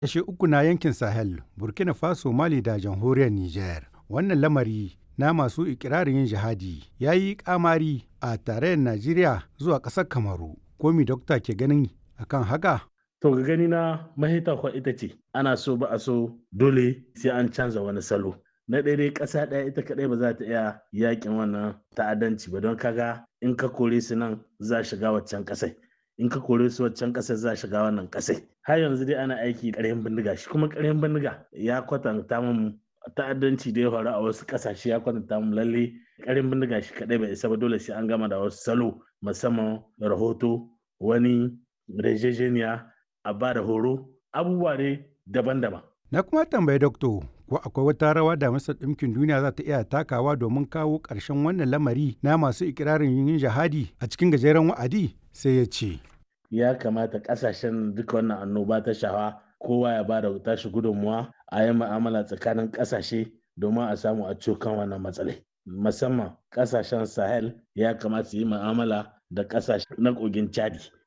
Kashe uku na yankin Sahel, Burkina Faso, Mali da jamhuriyar Nijar. Wannan lamari na masu ikirarin yin jihadi ya yi kamari a tarayyar Najeriya zuwa ƙasar Kamaru. Komi dokta ke ganin akan haka? To ga gani na mahita kwa ita ce ana so ba a so dole sai an canza wani salo. Na ɗaya dai ƙasa ɗaya ita kaɗai ba za ta iya yakin wannan ta'addanci ba don kaga in ka kore su nan za shiga waccan ƙasai. In ka kore su waccan ƙasar za shiga wannan ƙasai. Har yanzu dai ana aiki ƙaryan bindiga shi kuma ƙaryan bindiga ya kwatanta mun ta'addanci da ya faru a wasu ƙasashe ya kwatanta mun lalle ƙaryan bindiga shi kaɗai bai isa ba dole sai an gama da wasu salo musamman rahoto wani rejejeniya a ba da horo abubuwa ne daban-daban. Na kuma tambayi dokto ko akwai wata rawa da Majalisar Ɗinkin Duniya za ta iya takawa domin kawo ƙarshen wannan lamari na masu ikirarin yin jihadi a cikin gajeren wa'adi sai ya ce. Ya kamata ƙasashen duka wannan annoba ta shawa kowa ya ba da tashi gudunmuwa a yi mu'amala tsakanin ƙasashe domin a samu a kan wannan matsalai. Musamman ƙasashen Sahel ya kamata su yi mu'amala da ƙasashe na kogin Chadi.